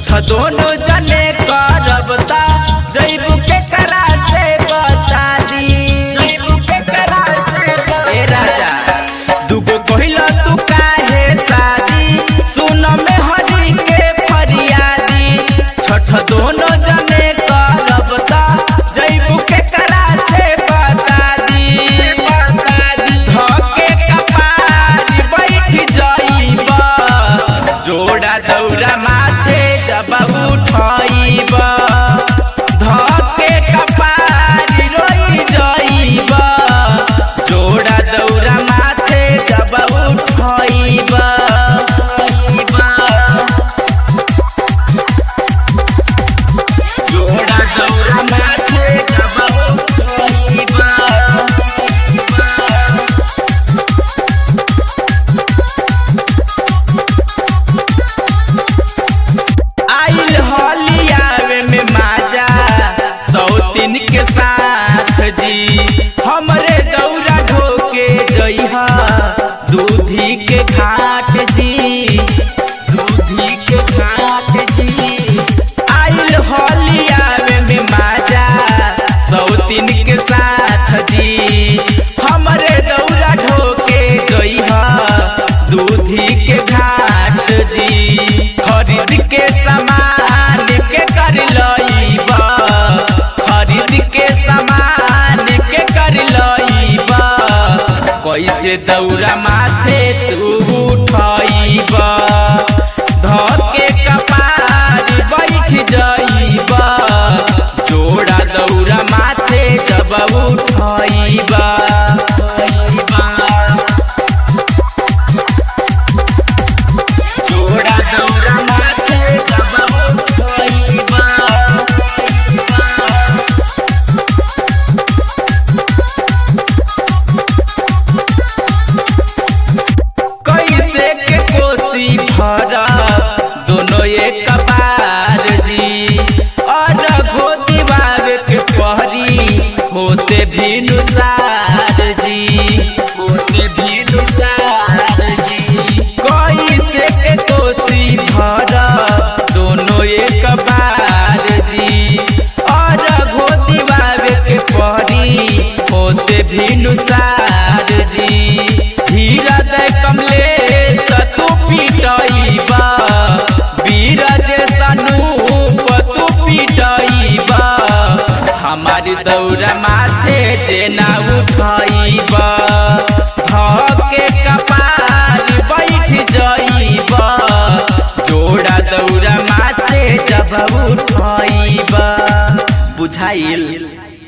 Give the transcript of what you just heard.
छठ दोनों जने करब ता जैबू के करा से बता दी जैबू के करा से ए राजा दुगो कहिला तू काहे शादी सुन में हरी के फरियादी छठ दोनों जने करब ता जैबू के करा से बता दी बता दी धके कपार बैठ जाइबा जोड़ा दौरा माथे जब उठाइब धके कपार रोई जाइब जोड़ा दौरा माथे जब उठाइब जोड़ा दौरा माथे जब उठाइब आइल होलियावे में माजा सौतीन के साथ जी हमरे दौरा ढोके जइहा दूधी के घाट जी दूधी के घाट जी आइल होलियावे में माजा सौतीन के साथ जी हमरे दौरा ढोके जइहा दूधी के घाट जी खरीद के सामान के कर लईबा खरीद के सामान के कर लईबा कैसे दौरा माथे तू उठाइबा धके कपार बैठ जाइबा जोड़ा दौरा माथे जब उठाइबा जोड़ा दौरा माथे जब उठाइबा कैसे के कोसी भरा दोनों एक बार जी और घोती बाबे के पहरी होते भी नुसार जी होते भी नुसार जी कैसे के कोसी भरा दोनों एक बार जी और घोती बाबे के पहरी होते भी नुसार जी धीरज कमले तू पिटइबा बीरज सनूप तू पिटइबा हमारी दौरा माथे जेना उठइबा धके कपार बैठ जाइबा जोड़ा दौरा माथे जब उठइबा बुझाइल